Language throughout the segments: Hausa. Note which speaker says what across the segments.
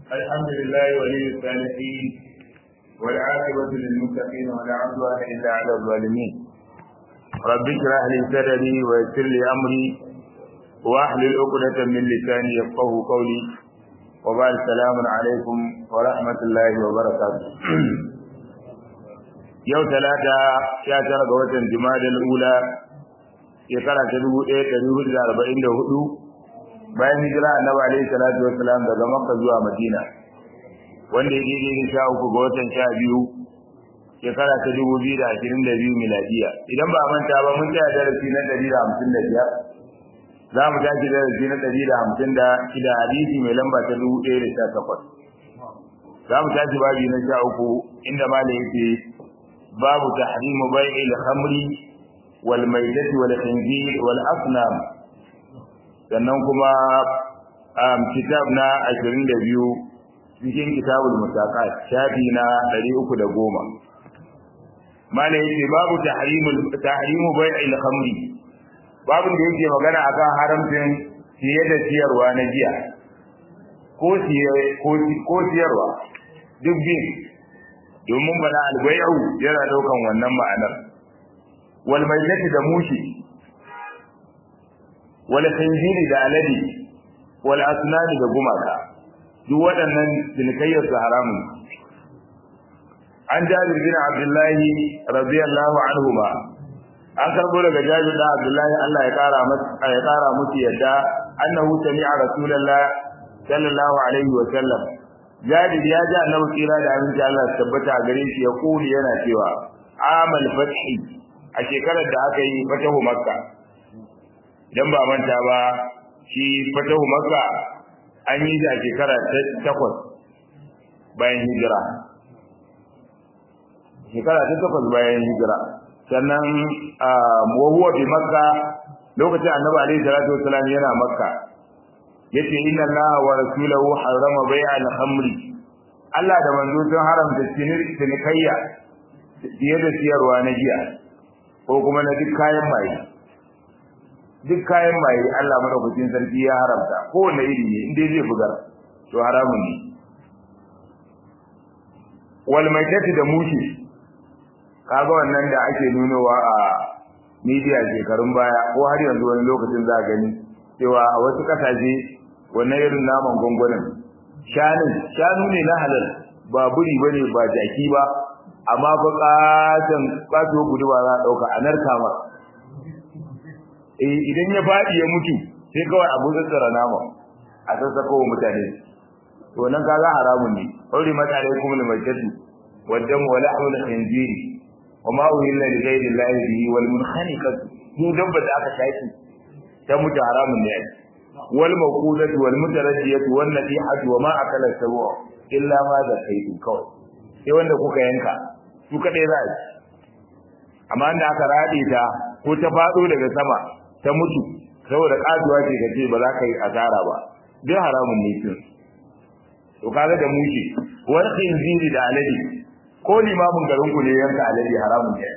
Speaker 1: الحمد لله ولي الصالحين والعاقبة للمتقين ولا عدوان إلا على الظالمين رب اشرح لي صدري ويسر لي أمري واحلل عقدة من لساني يفقه قولي وبعد السلام عليكم ورحمة الله وبركاته yau talata sha tara ga watan jimadal ula shekara ta dubu ɗaya ɗari hudu da arba'in da hudu bayan hijira annabi alaihi salatu wassalam daga makka zuwa madina wanda ya daidai da sha uku ga watan sha biyu shekara ta dubu biyu da ashirin da biyu miladiya idan ba a manta ba mun tsaya darasi na ɗari da hamsin da biyar za mu tashi darasi na ɗari da hamsin da shida hadisi mai lamba ta dubu ɗaya da sha takwas za mu tashi babi na sha uku inda malam yake babu tahrimu bai'il khamri wal maitati wal khinzir wal asnam sannan kuma kitab na 22 cikin kitabul musaqat shafi na 310 malai yake babu tahrimul tahrimu bai'il khamri babu da yake magana akan haramcin siye da siyarwa na giya ko siye ko siyarwa duk bin domin bana albay'u yana daukan wannan ma'anar wal maitati da mushi wal khinziri da alade wal asnani da gumaka duk waɗannan cinikayyar su haramun an jabir bin abdullahi radiyallahu anhu ma an karbo daga jabir da abdullahi Allah ya kara masa ya kara musu yadda annahu sami'a rasulullah sallallahu alaihi wa sallam jabir ya ji annabi tsira da abinci Allah ya tabbata a gare shi ya kuli yana cewa amal fathi a shekarar da aka yi fatahu makka dan ba manta ba shi fatahu makka an yi shi a shekara ta takwas bayan hijira shekara ta takwas bayan hijira sannan wa huwa bi makka lokacin annabi alaihi salatu wasalam yana makka yace inna allaha wa rasulahu harrama bai'al khamri Allah da manzo sun haramta cinikayya fiye da siyarwa na giya ko kuma na duk kayan maye duk kayan maye Allah madaukakin sarki ya haramta ko wanda iri ne inda zai bugar to haramun ne wal maitati da mushi kaga wannan da ake nunowa a media shekarun baya ko har yanzu wani lokacin za gani cewa a wasu kasashe wannan irin naman gwangwanin shanun shanu ne na halal ba buri bane ba jaki ba amma fa katan kato gudu ba za a dauka a narka ma eh idan ya fadi ya mutu sai kawai abu tsara nama a sassako wa mutane to nan kaga haramun ne aure mata alaikum limaitatu waddam wa lahmul khinziri wa ma uhilla li ghayri llahi bihi wal munkhaniqatu mu dabba da aka shaki ta mutu haramun ne wal mawqudatu wal mutaraddiyatu wan nadihatu wa ma akala sabu illa ma zakaitu kawai sai wanda kuka yanka su kadai za a amma da aka rade ta ko ta fado daga sama ta mutu saboda kaduwa ce kace ba za ka yi asara ba duk haramun ne kin to kaga da mushi wal khinziri da alade ko limamin garin ku ne yanka alade haramun ne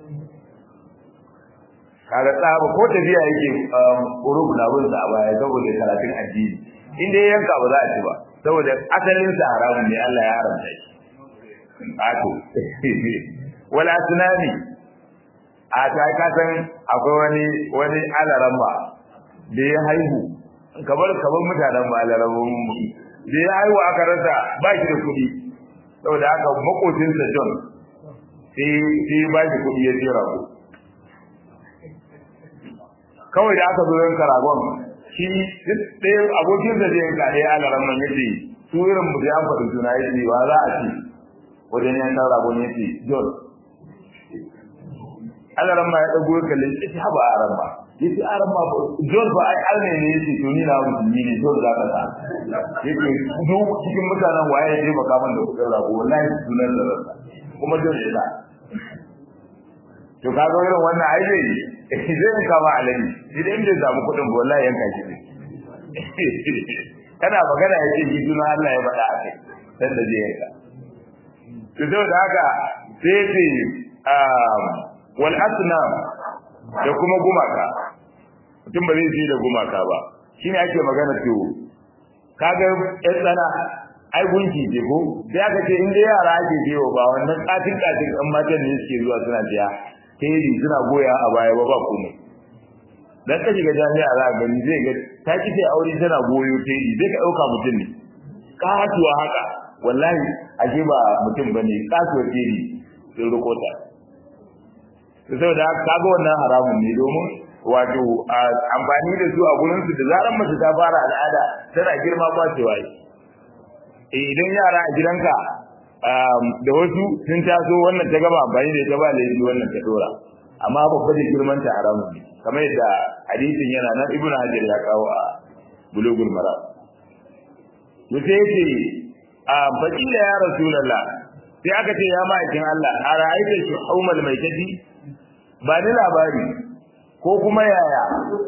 Speaker 1: kaga tsaba ko tafiya yake urub na bin sa baya saboda karatun addini in dai yanka ba za a ci ba saboda asalin sa haramun ne Allah ya haramta shi ato wala sunani a ta ka san akwai wani wani alaramba da ya haihu kamar kamar mutanen ba alarambun mu da ya haihu aka rasa ba shi da kuɗi saboda haka makocinsa John sai sai ba shi kuɗi ya jira ku kawai da aka zo yanka ragon shi ɗaya abokin da zai yanka ɗaya alaran man yace su irin mu da an faɗi suna yace wa za a ci wajen yankan ragon yace John alaran ma ya ɗago ya kalle yace haba aran ma yace aran ma John ba ai alne ne yace to ni na musulmi ne John za ka sa yace duk cikin mutanen waye ya taimaka min da kuɗin rago wallahi sunan da rasa kuma John ya sa to kaga irin wannan ai zai zai kama alani idan bai samu kuɗin ba wallahi yanka shi ne kana magana yake ji juna Allah ya faɗa a kai dan da zai yanka to saboda haka sai ce wal asnam da kuma gumaka mutum ba zai da gumaka ba shine ake magana to kaga yan tsana ai gunki ce ko sai aka ce in dai yara ake biyo ba wannan katin katin ɗan matan ne suke zuwa suna biya teri suna goya a baya ba ba komai dan ka shiga jami'a za ka gani zai ga ta kice aure tana goyo teri zai ka ɗauka mutum ne katuwa haka wallahi ashe ba mutum bane katuwa teri sun rikota saboda kaga wannan haramun ne domin wato amfani da su a gurin su da zaran mace ta fara al'ada tana girma kwacewa yi idan yara a gidanka da wasu sun taso wannan ta gaba amfani da ita ba laifi wannan ta dora amma babba da girman ta haramun ne kamar yadda hadisin yana nan ibnu hajar ya kawo a bulugul maram to sai yace a fakila ya rasulullah sai aka ce ya ma'aikin Allah a ra'aita shi haumal mai tafi ba ni labari ko kuma yaya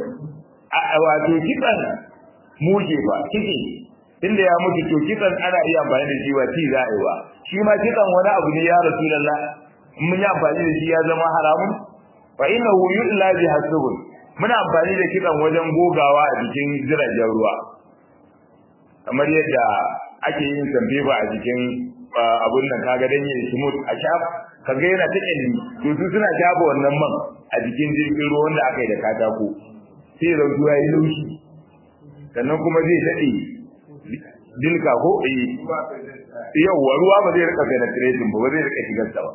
Speaker 1: a wato kitsan muje ba kike inda ya mutu to kitsan ana iya amfani da shi ba ci za a yi ba shi ma kitsan wani abu ne ya rasulullah mun yi amfani da shi ya zama haramun fa innahu yu'la bi hasbun muna amfani da kitsan wajen gogawa a jikin jiragen ruwa kamar yadda ake yin sambeba a jikin abun nan kaga dan yin smooth a shaf kaga yana ta kyalli to su suna shafa wannan man a jikin jirgin ruwa wanda aka yi da katako sai rautu ya yi laushi sannan kuma zai daɗe dilka ko eh yawwa ruwa ba zai rika penetrating ba ba zai rika shigar sa ba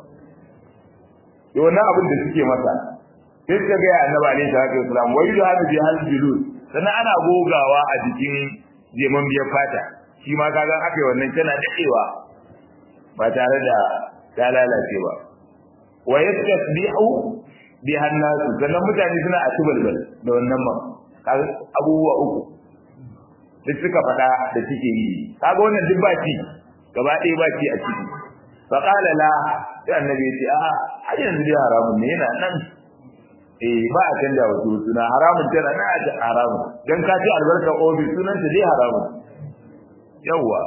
Speaker 1: to wannan abin da suke masa sai suka ga annabi alaihi salatu wasalam wai da hadu bi hal bilul sannan ana gogawa a jikin jeman biyar fata shi ma kaga aka yi wannan tana daɗewa ba tare da ta lalace ba wa yastasbihu bi hannasu sannan mutane suna a tubalbal da wannan man abubuwa uku duk suka faɗa da suke yi kaga wannan duk ba ci gaba ɗaya ba ci a ciki fa qala la sai annabi ya ce a har yanzu dai haramun ne yana nan eh ba a canja wa suna haramun tana na a haramun dan ka ci albarka ofis sunan ta dai haramun yawwa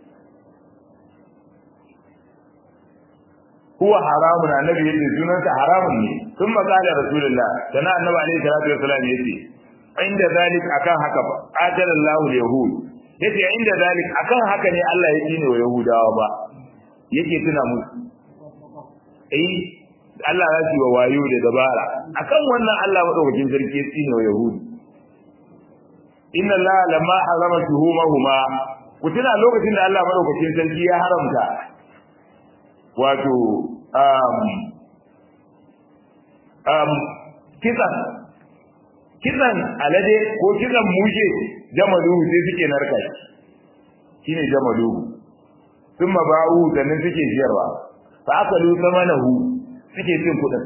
Speaker 1: huwa haramun annabi yace sunansa haramun ne sun makala rasulullah sana annabi alaihi salatu wasallam yace inda zalik akan haka fa qatala Allahu yahud yace inda zalik akan haka ne Allah ya tsine wa yahudawa ba yake tuna musu eh Allah ya ci wa wayo da dabara akan wannan Allah madaukakin sarki ya tsine wa yahudi inna Allah lamma harama tuhumahuma ku tuna lokacin da Allah madaukakin sarki ya haramta wato um, um, kisan kisan alade ko kisan mushe jamaluhu sai suke narka shi shine jamaluhu sun ba'u sannan suke siyarwa fa akalu samanahu suke cin kudin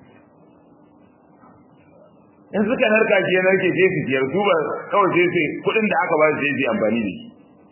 Speaker 1: in suka narka shi ya narke sai su siyar su ba kawai sai su kudin da aka ba su sai su amfani da shi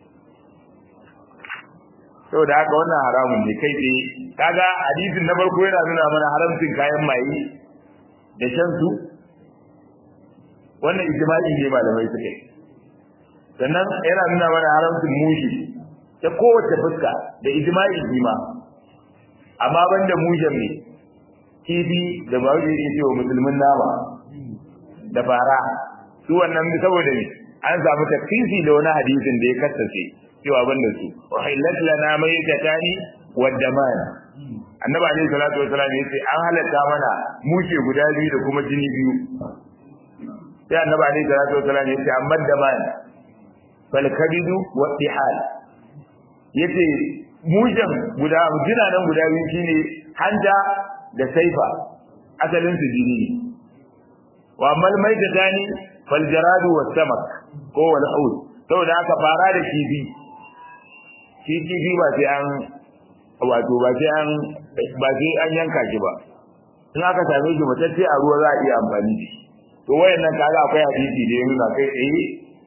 Speaker 1: saboda haka wannan haramun ne kai tsaye kaga hadisin na farko yana nuna mana haramcin kayan maye da shan su wannan ijma'i ne malamai suka yi sannan yana nuna mana haramcin mushi ta kowace fuska da ijma'i shi ma amma banda mushen ne kifi da ba wanda yake cewa musulmin nama da fara su wannan saboda ne an samu tafsiri da wani hadisin da ya kassace cewa banda su uhillat lana maytatani waddaman annabi alaihi salatu wasallam yace an halatta mana mushe guda biyu da kuma jini biyu sai annabi alaihi salatu wasallam yace amma daman fal kabidu wa tihal yace mushen guda jina nan guda biyu shine hanja da saifa asalin su jini wa mal maytatani fal jaradu was samak ko wal haud saboda haka fara da kifi shi kifi ba sai an wato ba sai an ba sai an yanka shi ba in aka same shi matacce a ruwa za a iya amfani da shi to wayannan kaga akwai hadisi da ya nuna kai tsaye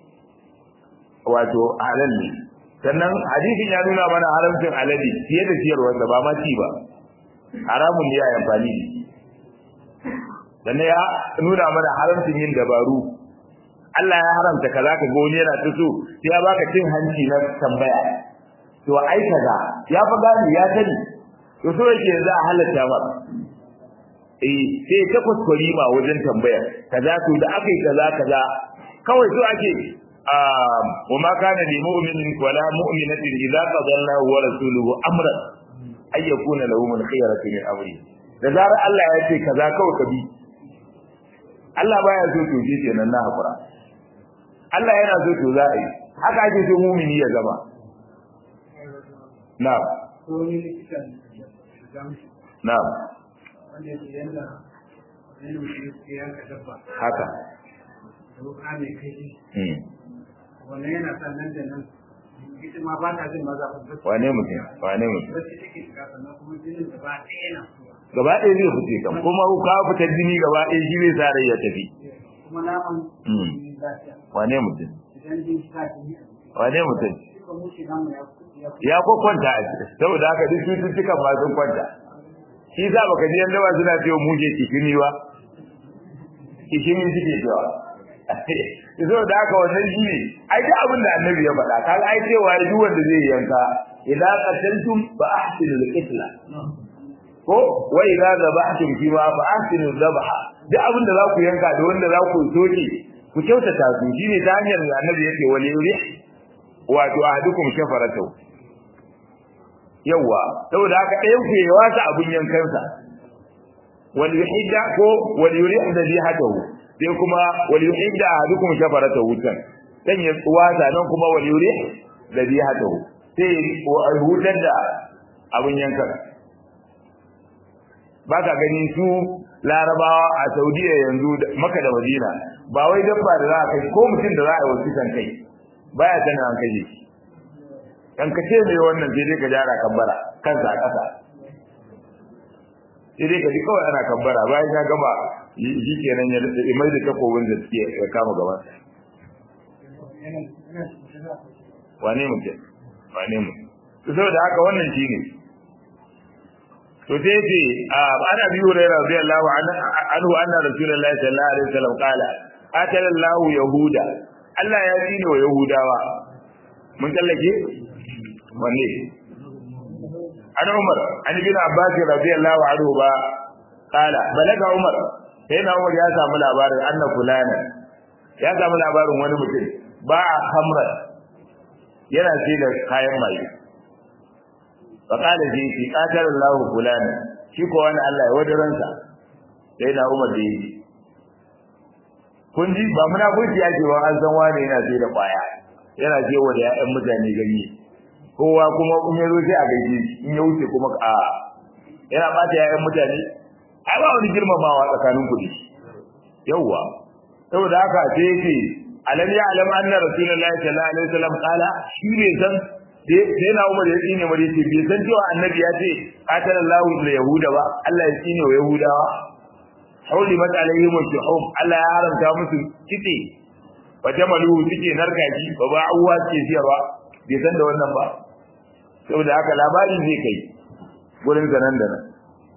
Speaker 1: wato halal ne sannan hadisin ya nuna mana haramcin alade fiye da ciyarwarsa ba ma ci ba haramun ne ya yi amfani da shi sannan ya nuna mana haramcin yin dabaru Allah ya haramta kaza ka ga wani yana ta so sai ya baka cin hanci na tambaya to ai kaza ya fa gani ya sani to so yake za a halatta ba eh sai ta kuskure ma wajen tambaya kaza to da akai kaza kaza kawai so ake وما كان لمؤمن ولا مؤمنة إذا قضى الله ورسوله أمرا أن يكون لهم الخيرة من أمره da zarar Allah ya ce kaza kawai ka bi Allah baya so to ji kenan na hakura Allah yana so to za a yi haka ake so mumini ya zama na'am na'am haka
Speaker 2: wannan yana sa nan da nan ita ma ba ta jin maza
Speaker 1: wane mutum wane mutum
Speaker 2: wasu take shiga sannan kuma jinin da ba ɗaya yana
Speaker 1: gaba ɗaya zai fice kam kuma ka fita jini gaba ɗaya shi zai sa rai ya tafi
Speaker 2: kuma naman lafiya
Speaker 1: wane mutum
Speaker 2: idan jin sa jini a jiki
Speaker 1: wane mutum
Speaker 2: shi ko mushi namu ya ya
Speaker 1: ya kwakwanta a ciki saboda haka duk cututtukan ma sun kwanta shi sa baka ji yanda ba suna cewa muje kishimi ba kishimi suke cewa so da haka wannan shi ne ai duk abin da annabi ya faɗa kaga ai cewa duk wanda zai yanka idan qataltum fa ahsinu al-qitla ko wa idza zabahtum fi ma fa ahsinu dhabha duk abin da za ku yanka da wanda za ku soke ku kyautata su shine ta hanyar da annabi yake wali yuri wato ahadukum shafaratu yawa saboda haka ɗayan ku ya wasa abun yankansa wal yuhidda ko wal yurih dhabihatahu sai kuma wal yuhidda ahadukum shafaratu wutan dan ya wasa nan kuma wal yurih dhabihatahu sai hutar da abun yankan ba ka gani su larabawa a saudiya yanzu maka da madina ba wai dabba da za a kai ko mutum da za a yi wasu kan kai baya sanin an kai shi kan ka ce mai wannan sai dai ka jara kambara kansa a ƙasa sai dai ka ji kawai ana kambara bayan ya gama shi kenan ya mai da takobin da suke ya kama gaban wane mutum wane mutum saboda haka wannan shi ne to sai ce ana bi hurairah radiyallahu anhu anna rasulullahi sallallahu alaihi wasallam qala atalallahu yahuda Allah ya tsine wa yahudawa mun tallake wanne an umar an bin abbas radiyallahu anhu ba qala balaga umar sai na umar ya samu labarin anna fulana ya samu labarin wani mutum ba a hamra yana sai da kayan maye faƙala shi shi ƙatar Allah fulani shi ko wani Allah ya wadaransa sai na Umar da yi kun ji ba muna kunci ya ce wa an san wani yana sai da ƙwaya yana ce wa da ƴaƴan mutane ganye kowa kuma in ya zo sai a gaishe in ya wuce kuma a yana ɓata ƴaƴan mutane ai ba wani girmamawa tsakanin kuɗi yawwa saboda haka sai yake alam ya alam anna rasulullahi sallallahu alaihi wasallam qala shi ne san sai na umar ya tsine mare ce bai san cewa annabi ya ce qatalallahu lil yahuda ba Allah ya tsine wa yahudawa hauli mat alaihim shuhum Allah ya haramta musu kitse wa jamalu suke narkaji ba ba uwa ce siyarwa bai san da wannan ba saboda haka labari zai kai gurin zanan da nan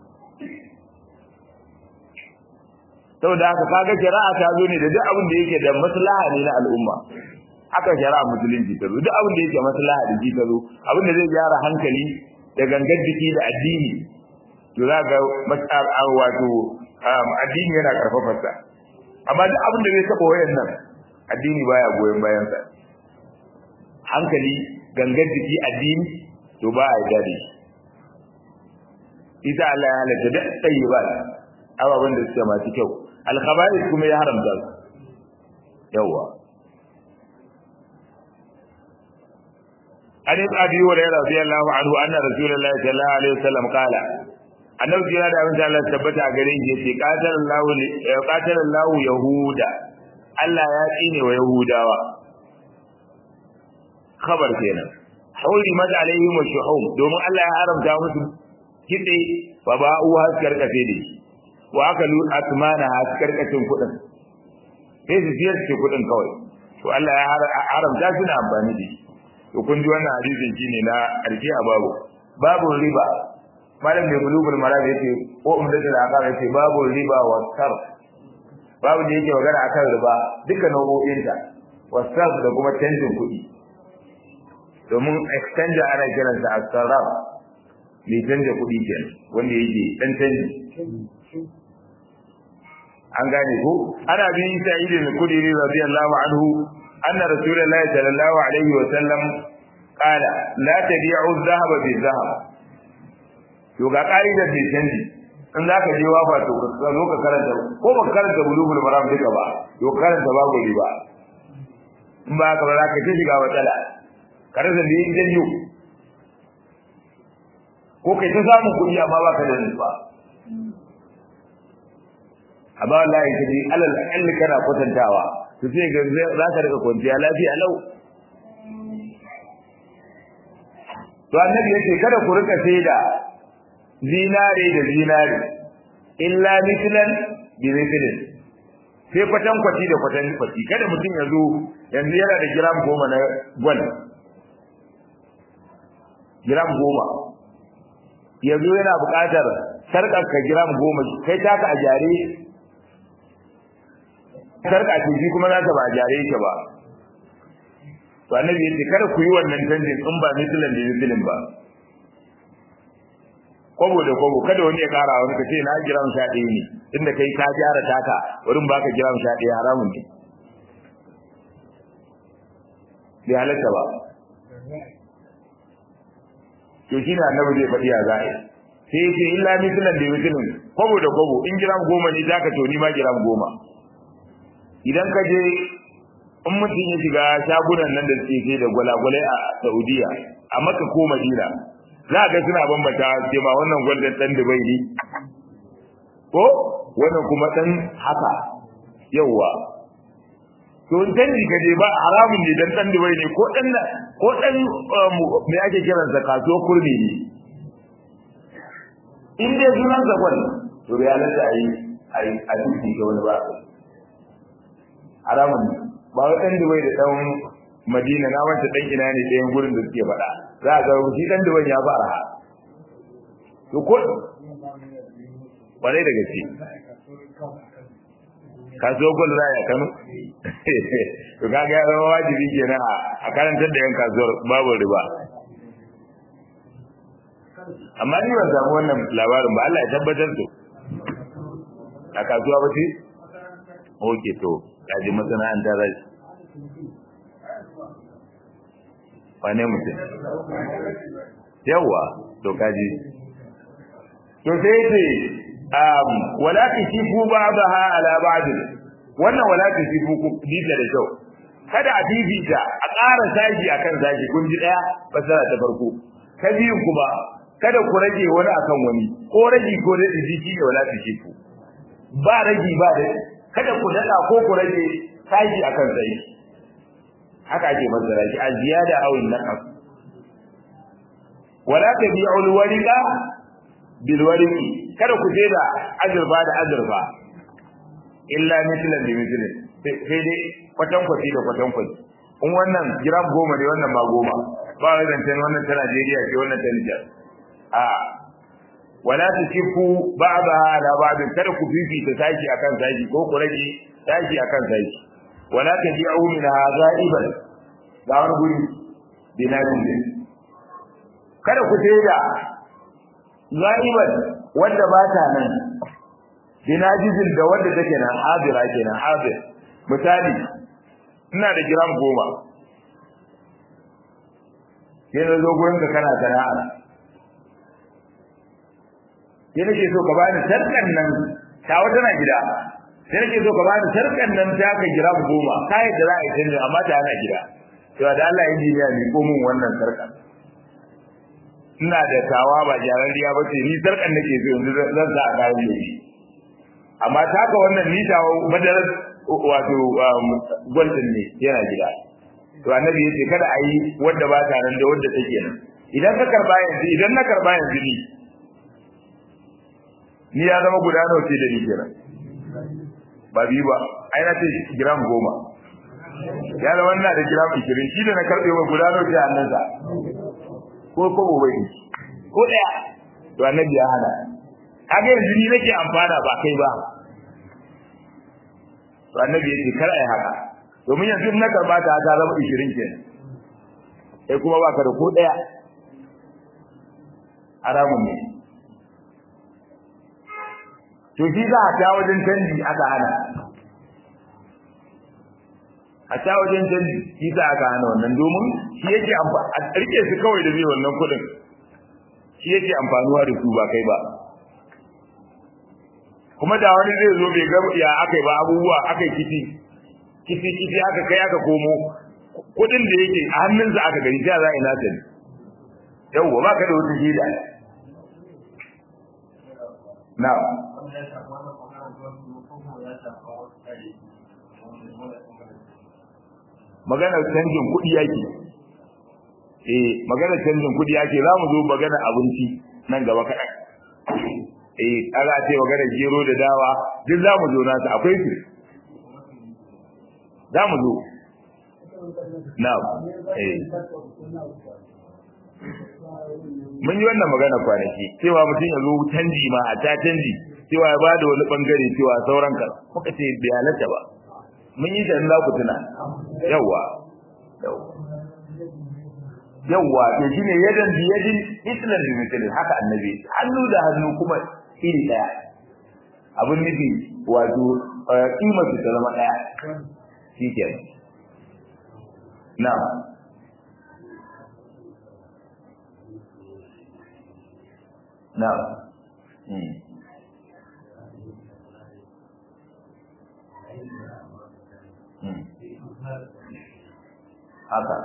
Speaker 1: saboda haka kaga shari'a ta zo ne da duk abin da yake da maslaha ne na al'umma haka shari'a musulunci ta zo duk abin da yake maslaha da ji ta zo abin da zai gyara hankali da gangar jiki da addini to za ga mas'al wato addini yana karfafa sa amma duk abin da zai taba wayannan addini baya goyon bayan sa hankali gangar jiki addini to ba a yarda da shi ita Allah ya halatta da tayyibat ababen da suke masu kyau alkhaba'is kuma ya haramta su yawa an yi abi wa rayra radiyallahu anhu anna rasulullahi sallallahu alaihi wasallam qala annabi ya da abin Allah tabbata gare shi yace qatalallahu qatalallahu yahuda Allah ya tsine wa yahudawa khabar kenan hurimat alaihim shuhum domin Allah ya haramta musu kitse fa ba'u haskar kafe da shi wa aka lu asmana haskar kacin kudin sai su siyar ce kudin kawai to Allah ya haramta su na amfani da shi to kun ji wannan hadisin shine na karshe a babu babu riba malam mai bulugul maram yace ko umdatul aqab yace babu riba wa sarf babu da yake magana akan riba duka nau'o'in ta wa sarf da kuma canjin kuɗi domin exchanger ana kiransa as-sarf mai canja kuɗi kenan wanda yake dan canji an gane ko ana bin sa'id al-khudri radiyallahu anhu anna rasulullahi sallallahu alaihi wa sallam qala la tabi'u adh-dhahaba bil-dhahab to ga ka'idar da canji in zaka je wafa to ka zo ka karanta ko ba karanta bulugul maram duka ba to karanta babu riba in ba ka ba za ka ta shiga matsala karanta da yin janyo ko kai ta samun kuɗi amma ba ka da nufa amma wallahi ka ji alal akalli kana kwatantawa to sai ga za ka rika kwanciya lafiya lau to annabi yace kada ku rika saida zinare da zinare illa mithlan bi mithlin sai kwatan kwaci da kwatan kwaci kada mutum ya zo yanzu yana da gram goma na gwal gram goma yanzu yana buƙatar sarƙar ka gram goma kai taka a jare sarƙa ce shi kuma naka ba a jare yake ba to annabi yace kada ku yi wannan canjin in ba mithlan da mithlin ba kwabo da kwabo kada wani ya kara wani ka ce na gram sha ɗaya ne inda kai ka gyara taka wurin baka gram sha ɗaya haramun ne bai halatta ba to shi ne annabi zai faɗi a za'a sai ce illa mithlan da mithlin kwabo da kwabo in gram goma ne zaka to ni ma gram goma idan ka je in mutum ya shiga shagunan nan da suke sai da gwalagwalai a Saudiya a Makka ko Madina za ga suna bambata ce ma wannan gwaldan dan Dubai ne ko wannan kuma dan haka yawa to in canji ka je ba haramun ne dan dan Dubai ne ko dan ko dan me ake kiransa kasuwar kurmi ne in dai sunan sa gwal to ya halatta ayi ayi a duki ga wani ba haramun ne ba wai ɗan Dubai da ɗan Madina na wanda ɗan ina ne ɗayan gurin da suke faɗa za a ga shi ɗan Dubai ya fara ha to ko ƙwarai da gaske kasuwar gwal za a Kano to kaga ya zama wajibi kenan a karantar da yan kasuwar babu riba amma ni ban samu wannan labarin ba Allah ya tabbatar to a kasuwa ba ce oke to kaji masana'anta rai wane mutum yawa to kaji to sai ce um wala tisifu ba'daha ala ba'd wannan wala tisifu ku dita da kyau kada a bibita a ƙara sashi akan sashi kun ji daya fasara ta farko ta biyun kuma kada ku rage wani akan wani ko rage ko da jiki ne wala tisifu ba rage ba da kada ku dada ko ku rage sashi akan sashi haka ake fassara shi a ziyada aw naqas wala tabi'u al-wariqa bil wariqi kada ku je da azurfa da azurfa illa mithlan bi mithlin sai dai kwatan kwaci da kwatan kwaci in wannan gram goma ne wannan ma goma ba wai zancen wannan ta Najeriya ce wannan ta Niger a wala tusifu ba'daha ala ba'd kada ku fifita sashi akan sashi ko ku rage sashi akan sashi wala tabi'u min ghaiban ga wani guri binadin din kada ku da ghaiban wanda ba ta nan binajizin da wanda take nan hadira kenan hadir misali ina da gram goma sai na zo gurin ka kana sana'a sai nake so ka bani sarkan nan ta wata na gida sai nake so ka bani sarkan nan ta ka gram goma kai da za a yi canji amma ta ana gida to da Allah injiniya ne ko mun wannan sarkan ina da tawa ba jarariya ba ce ni sarkan nake so yanzu zan sa a kayan ne amma taka wannan ni tawa madarar wato gwaldin ne yana gida to annabi yace kada a yi wanda ba ta nan da wanda take nan idan ka karba yanzu idan na karba yanzu ni ni ya zama guda nawa ce da ni kenan ba biyu ba ai na ce gram goma ya zama ina da gram ishirin shi da na karɓe wa guda nawa ce hannunsa ko kobo bai ko ɗaya to annabi ya hana kaga yanzu ni nake amfana ba kai ba to annabi yake kar ai haka domin yanzu na karba ta ta zama 20 kenan sai kuma baka da ko daya haramun ne to shi za ta wajen canji aka hana a ta wajen canji shi sa aka hana wannan domin shi yake amfani a rike su kawai da zai wannan kuɗin shi yake amfanuwa da su ba kai ba kuma da wani zai zo bai ga ya aka ba abubuwa aka kifi kifi kifi aka kai aka komo kuɗin da yake a hannunsa aka gani ta za a ina ta ne yawwa ba ka da wata shida na maganar canjin kuɗi yake eh maganar canjin kuɗi yake za mu zo maganar abinci nan gaba kaɗan eh ana ce maganar gero da dawa duk za mu zo nasu akwai su za mu zo na eh mun yi wannan magana kwanaki cewa mutum ya zo canji ma a ta canji cewa ya bada wani bangare cewa sauran ka muka ce bai halatta ba mun yi ta za ku tuna yawa yawa to shine yadan bi yadin islam bi mithli haka annabi hannu da hannu kuma iri daya abun nufi wato kimar su ta zama daya shikenan na'am na'am hmm haka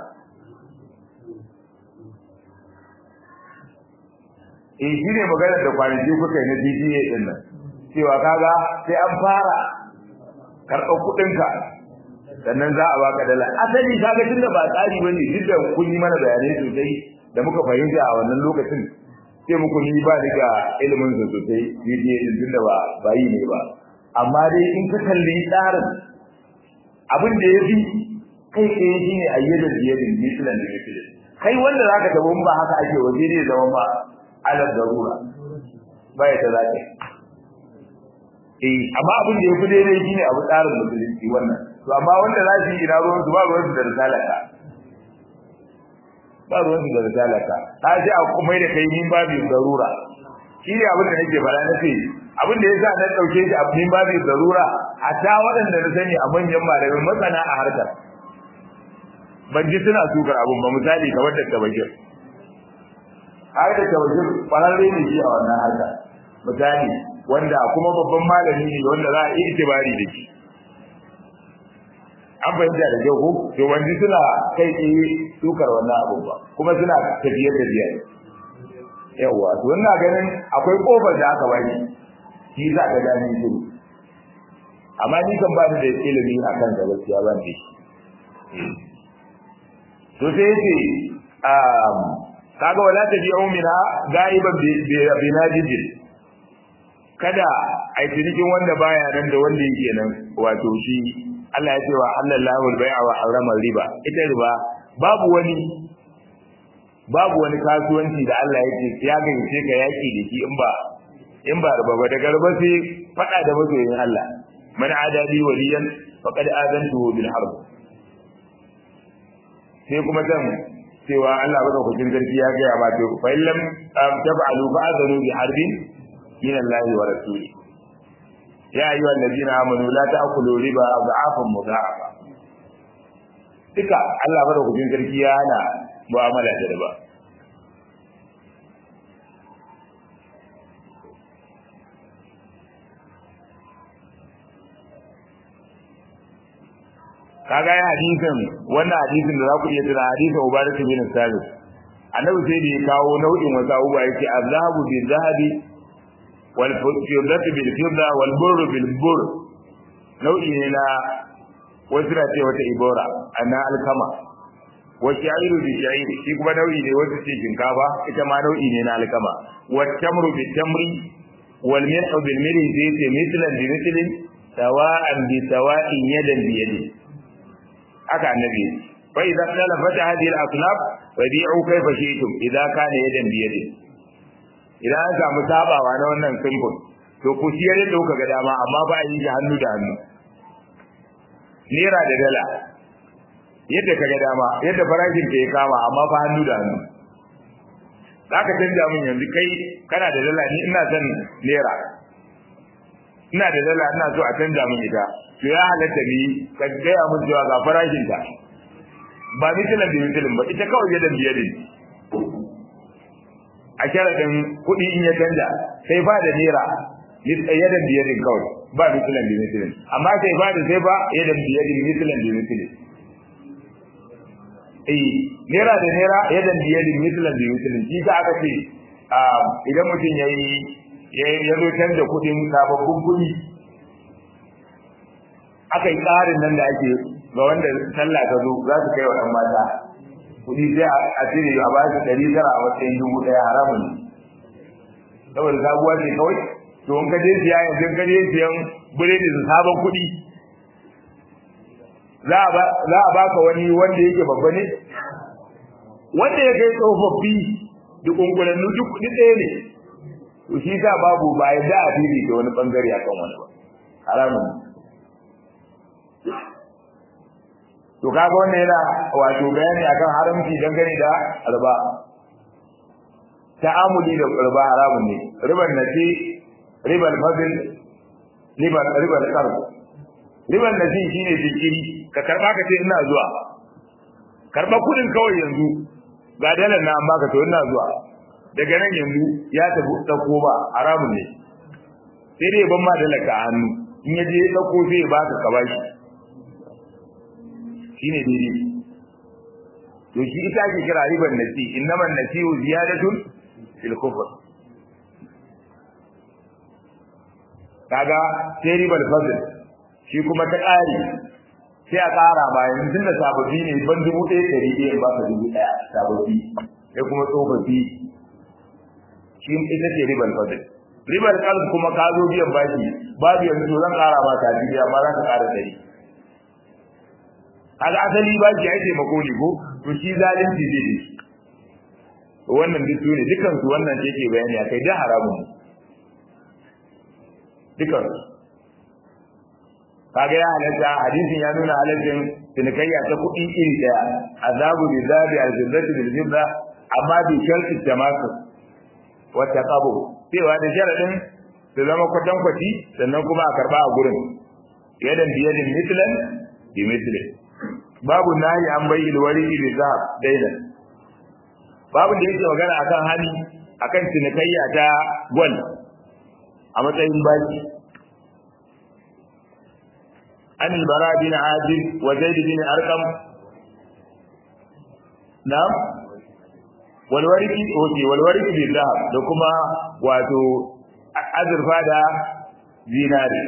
Speaker 1: eh shi ne maganar da kwanaki kuka yi na DDA din nan cewa kaga sai an fara karɓar kuɗinka sannan za a baka dala asali kaga tunda ba tsari bane duk da kun yi mana bayanai sosai da muka fahimta a wannan lokacin sai muku ni ba daga ilimin su sosai DDA din tunda ba ba yi ne ba amma dai in ka kalli tsarin abin da ya fi kai tsaye shi ne ayyadar biyadin misilan da misilin kai wanda za ka tabo ba haka ake waje ne zama ba alar darura ba ya ta zaɓe eh amma abin da ya fi daidai shi ne abu tsarin musulunci wannan to amma wanda za su yi ina ruwan su ba ruwan su da risalaka ba ruwan su da risalaka ta ce a kuma da kai min babu darura shi ne abin da nake faɗa na ce abin da yasa na dauke shi a min babu darura a ta waɗanda na sani a manyan malamai masana a harkar ban ji suna sukar abin ba misali kamar da tabashir har da tabashir kwararre ne shi a wannan harka misali wanda kuma babban malami ne wanda za a yi itibari da shi an fahimta da kyau ko to wanda suna kai tsaye sukar wannan abin ba kuma suna tafiyar da biyar yawa to ina ganin akwai kofar da aka bani shi za ka gani shi amma ni kan ba da ilimi akan da gaskiya ban da shi to sai yace um kaga wala tabi'u minha gaiban bi najidin kada ai cikin wanda baya nan da wanda yake nan wato shi Allah ya ce wa halallahu al-bai'a wa harrama riba ita riba babu wani babu wani kasuwanci da Allah ya ce ya gayyace ka yaki da shi in ba in ba riba ba daga riba sai fada da masoyin Allah man adadi waliyan faqad adantuhu bil harb sai kuma zan cewa Allah baka kujin sarki ya ga ba to fa illam tab'alu fa'adhu bi harbin min Allah wa rasuli ya ayyuhal ladina amanu la ta'kulu riba adhafan mudha'afa duka Allah baka kujin sarki ya hana mu'amala da riba kaga ya hadisin wannan hadisin da za ku iya tuna hadisin Ubadah bin Sabit annabi sai da ya kawo nau'in wasu abubuwa yake azhabu bil zahabi wal fiddatu bil fidda wal burru bil burr nau'i ne na wasu na ce wata ibora ana alkama wa sha'iru bi sha'iri shi kuma nau'i ne wasu ce shinkafa ita ma nau'i ne na alkama wa tamru bi tamri wal milhu bil milhi sai ce mislan bi mislin sawa'an bi sawa'in yadan bi yadin haka annabi fa idza talafat hadhihi al-asnaf fabi'u kayfa shi'tum idza kana yadan bi yadin idan an samu sabawa na wannan simple to ku siyar da kuka ga dama amma ba a yi shi hannu da hannu naira da dala yadda ka ga dama yadda farashin ka ya kama amma fa hannu da hannu zaka canja min yanzu kai kana da dala ni ina son naira ina da dala ina so a canja min ita to ya halatta ni ka gaya mun cewa ga farashin ta ba misalan da misalin ba ita kawai yadan biyadin a sharaɗin kuɗi in ya canja sai ba da naira yadan biyadin kawai ba misalan da misalin amma sai ba da sai ba yadan biyadin misalan da misalin eh naira da naira yadan biyadin misalan da misalin shi ka aka ce idan mutum ya yi ya zo canza kuɗin sababbin kuɗi aka yi tsarin nan da ake ga wanda sallah ta zo za su kai wa ɗan mata kuɗi sai a cire a ba su ɗari tara a matsayin dubu ɗaya haramun saboda sabuwa ce kawai to in ka je siya yanzu in ka je siyan biredi su sabon kuɗi za a baka wani wanda yake babba ne wanda ya kai tsofaffi duk kunkulannu duk kuɗi ɗaya ne to shi sa babu ba ya da a fili da wani bangare akan wani ba haramun to kaga wannan yana wato bayani akan haramci dangane da riba ta'amuli da riba haramun ne riban nasi riban fadl riban riban qarb riban nasi shine jinkiri ka karba ka ce ina zuwa karba kudin kawai yanzu ga dalar na amma ka to ina zuwa daga nan yanzu ya tafi dauko ba haramun ne sai dai ban ma dalaka a hannu in ya je dauko zai baka ka bashi shine daidai to shi ita ake kira riban nasi innaman nasiu ziyadatun fil kufr kaga sai ribar fadl shi kuma ta ƙari sai a ƙara ba yanzu tun da sababbi ne ban dubu ɗaya ɗari ɗaya ba ka dubu ɗaya sababbi sai kuma tsofaffi shi ita ce ribar fadl ribar kalb kuma ka zo biyan baki babu yanzu zan ƙara ma ta biya amma za ka ƙara ɗari kaga asali baki ai taimako ne ko to shi zalunci zai ne wannan duk ne dukan su wannan ce ke bayani akai da haramun dukan kaga ya halatta hadisin ya nuna halaccin tinikayya ta kuɗi iri daya azabu bi zabi al-jinnati bil jibra amma bi sharti tamasu wa taqabu cewa da sharadin su zama kwatankwaci sannan kuma a karba a gurin yadan biyadin mitlan bi mitlin babu nahi an bai ilwari bi zahab dainan babu da yake magana akan hali akan tinikayya ta gwal a matsayin baki an albara bin adil wa zaid bin arqam na'am wal wariki oke wal wariki bi zahab da kuma wato azurfa da zinari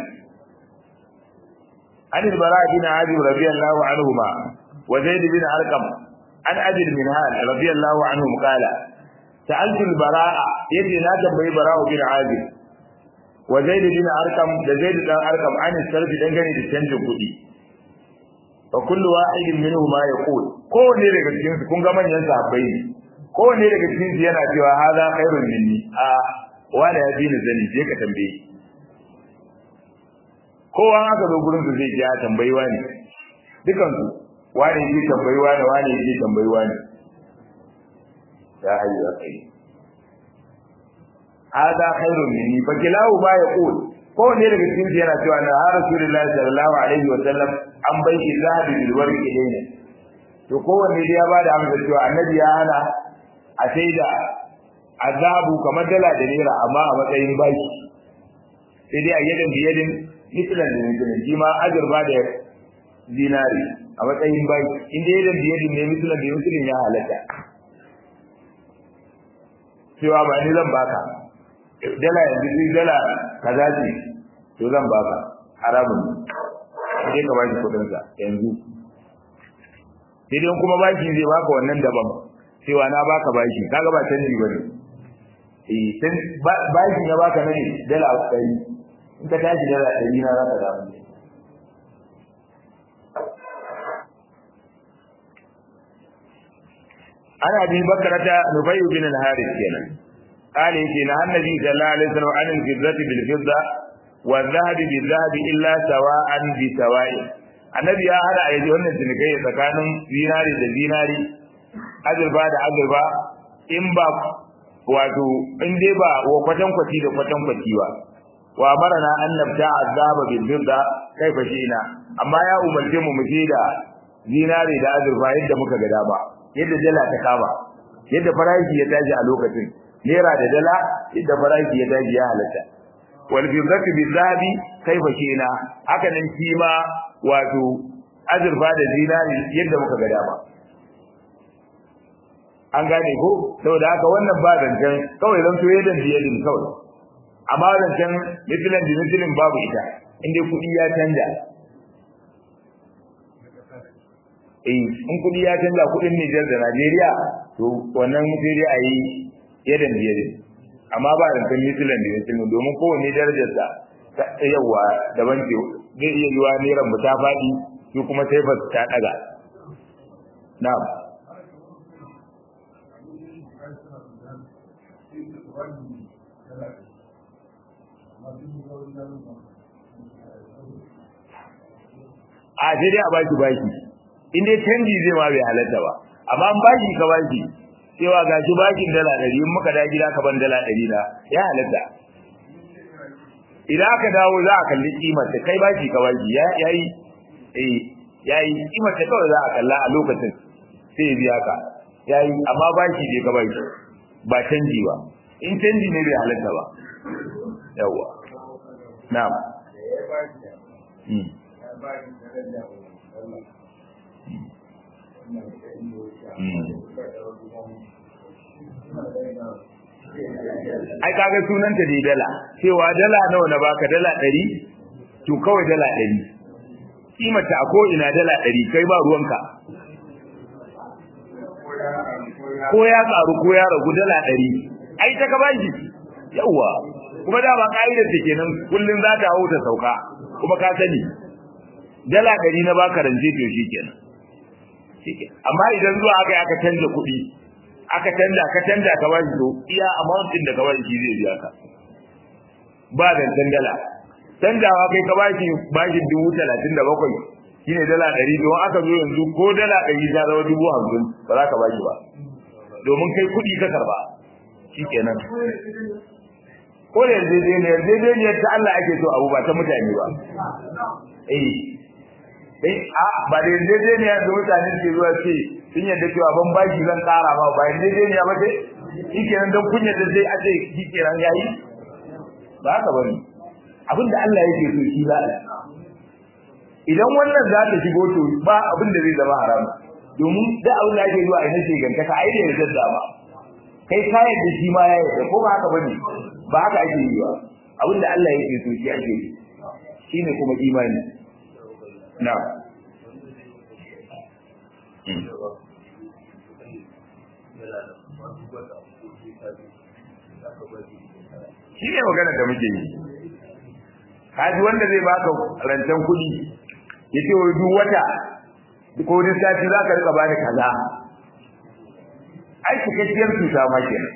Speaker 1: an albara bin adil radiyallahu anhuma wa zaid bin arqam an adil min hal radiyallahu anhum qala sa'altu al-bara'a yace na tambayi bara'u bin adil wa zaid bin arqam da zaid dan arqam an sarfi dangane da canjin kuɗi fa kullu wahidin minhu ma yaqul kowanne daga cikin su kun ga manyan sahabbai ne kowanne daga cikin su yana cewa hada khairun minni a wala ya bi ni zani je ka tambaye kowa aka zo gurin su zai ji ya tambayi wani dukan su wani yake tambayi wani wani yake tambayi wani ya hayyu ya kai hada khairun minni fa kilahu ba yaqul ko ne daga cikin su yana cewa na rasulullahi sallallahu alaihi wa sallam an bai shi zahabi bil warqi ilayna to kowanne dai ya bada amsa cewa annabi ya hana a saida azabu kamar dala da naira amma a matsayin baki sai dai a yadin biyadin mislan da mislan shi ma azurba da dinari a matsayin baki in dai yadin biyadin ne mislan da mislan ya halatta cewa ba ni zan baka dala yanzu sai dala kaza ce to zan baka haramun ne sai ka baki kudin sa yanzu sai dai kuma baki zai baka wannan daban cewa na baka baki kaga ba canji bane eh sai baki ya baka ne dala 100 in ka tashi dala 100 na zaka dawo ana bi bakarata nubayyu bin al-harith kenan قال يجي نهى النبي صلى الله عليه وسلم عن الفضة بالفضة والذهب بالذهب إلا سواء بسواء النبي يا هذا أيدي wannan tunikai tsakanin zinari da zinari azurba da azurba in ba wato in dai ba wa kwatan kwati da kwatan kwati ba wa amarna an nabta azaba bil fidda kaifa shi'na amma ya umarce mu mu da zinare da azurfa yadda muka ga dama yadda dala ta kama yadda farashi ya tashi a lokacin naira da dala yadda farashi ya tashi ya halatta wal fiddatu bil zahabi kaifa shi'na haka nan kima wato azurfa da zinare yadda muka ga dama an gane ko saboda haka wannan ba zancen kawai zan so yadda biyadin kawai amma zancen mitilin da mitilin babu ita inda kuɗi ya canja eh in kuɗi ya canja kuɗin Nijar da Najeriya to wannan sai dai a yi yadda biyadin amma ba zancen mitilin da mitilin domin kowane darajarsa ta yawa daban ce zai iya yiwa neran mu ta faɗi su kuma sai ba ta ɗaga na'am a sai dai a baki baki in dai canji zai ma bai halatta ba amma an baki ka baki cewa ga shi bakin dala ɗari in muka da gida ka ban dala ɗari na ya halatta idan aka dawo za a kalli kimar ta kai baki ka baki ya yi eh ya yi kimar ta kawai za a kalla a lokacin sai ya biya ka ya yi amma baki bai ka baki ba canji ba in canji ne bai halatta ba yawwa na'am ai kaga sunanta dai dala cewa dala nawa na baka dala ɗari to kawai dala ɗari kimata a ko ina dala ɗari kai ba ruwanka ko ya karu ko ya ragu dala ɗari ai ta ka bashi yawwa kuma dama ka'idar ta kenan kullun za ta hau ta sauka kuma ka sani dala ɗari na baka rance to shi kenan amma idan zuwa aka aka canza kuɗi aka canza ka canza ka bashi to iya amount din da ka bashi shi zai biya ka ba zancen dala canjawa kai ka bashi bashi dubu talatin da bakwai shine dala ɗari don aka zo yanzu ko dala ɗari ta zama dubu hamsin ba za ka bashi ba domin kai kuɗi ka karba shi kenan ko da yarjejeniyar yarjejeniyar ta Allah ake so abu ba ta mutane ba eh eh a ba da yarjejeniyar da mutane ke zuwa ce sun yadda cewa ban bashi zan kara ba ba yarjejeniya ba ce shi kenan don kun yadda sai a ce shi kenan yayi ba haka bane abin da Allah yake so shi za a idan wannan za ta shigo to ba abin da zai zama haram domin da abin da ake zuwa a yi gantaka ai da yarda ba kai ka yadda shi ma ya yarda ko ba haka bane ba haka ake yi ba abin da Allah yake so shi ake yi shine kuma imani na shi ne magana da muke yi kaji wanda zai baka rancen kuɗi ya ce wai duk wata ko wani sati za ka rika bani kaza ai cikakkiyar cuta ma kenan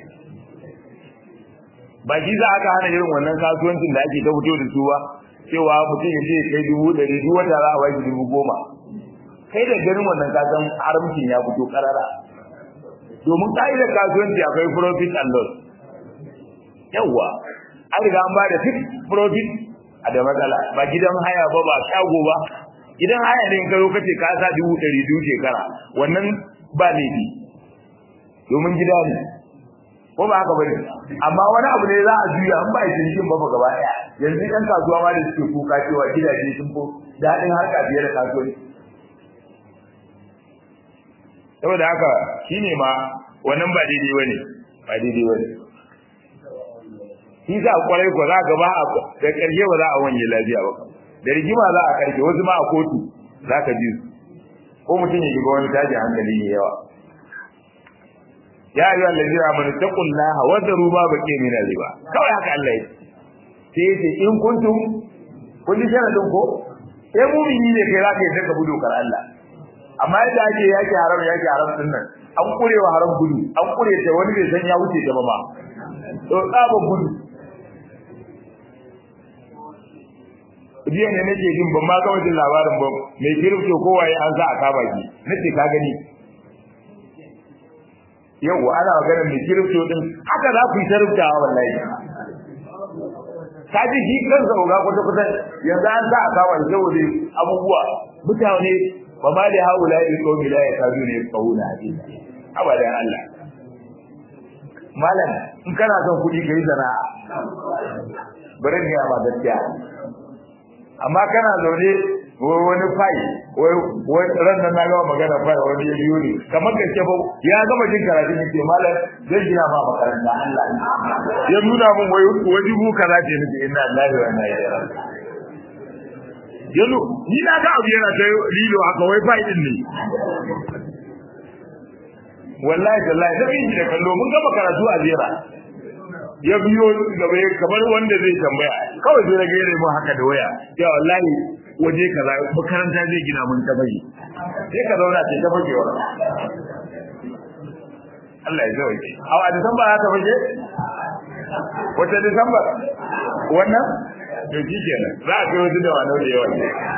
Speaker 1: ba shi za aka hana irin wannan kasuwancin da ake ta fito da su ba cewa mutum ya ce kai dubu ɗari duk wata za a baki dubu goma kai da ganin wannan kasan haramcin ya fito karara domin ka'idar kasuwanci akwai profit and loss yawwa an riga an ba da fixed profit a da matsala ba gidan haya ba ba shago ba gidan haya ne in karo kace ka sa dubu ɗari biyu shekara wannan ba laifi domin gida ne ko ba haka bane amma wani abu ne za a juya an ba shi cikin ba gaba daya yanzu ɗan kasuwa ma da suke kuka cewa gidaje sun fi daɗin harka fiye da kasuwanci saboda haka shine ma wannan ba daidai bane ba daidai bane shi za a kwarai ko za ga ba a da ƙarshe ba za a wanye lafiya ba da rigima za a karshe wasu ma a kotu za ka ji ko mutum ya shiga wani tashin hankali ne yawa ya ayyuhal ladina amanu taqullaha wa daru ma baqi min riba kawai haka Allah ya ce sai in kuntum kun ji sharadin ko sai mu'mini ne kai zaka yi daga budu kar Allah amma yadda ake yake haram yake haram din nan an kurewa haram gudu an kure ta wani bai san ya wuce ta ba ma to tsaba gudu jiya ne nake jin ban ma kawai jin labarin ba mai kirfto kowaye an sa a kama ki nace ka gani yau ana magana mai kirfto din haka za ku yi ta rubutawa wallahi ka ji shi kansa oga kwata kwata yanzu an sa a kama shi saboda abubuwa mutane ba ma da haula il qawmi la yakadu ne qawla hadith abadan Allah malam in kana son kuɗi kai sana'a bari ga ba gaskiya amma kana zaune wani fai wai ran nan na gama magana fai wani ya biyo ne kamar gaske ba ya gama jin karatu ne ke malam zai gina ma makaranta Allah ya nuna mun wai wani bu kaza ce nake inna lillahi wa inna ilaihi raji'un yanzu ni na ga abu yana ta lilo haka wai fai din ne wallahi tallahi da bin da kallo mun gama karatu a zira ya biyo gaba kamar wanda zai tambaya kawai sai na gaire mu haka da waya ya wallahi waje kaza makaranta zai gina mun ta bai sai ka zauna ce ta fage wa Allah ya zauke a a Disamba ya ta fage wata Disamba wannan to shi kenan za a kai wasu da wani da yawa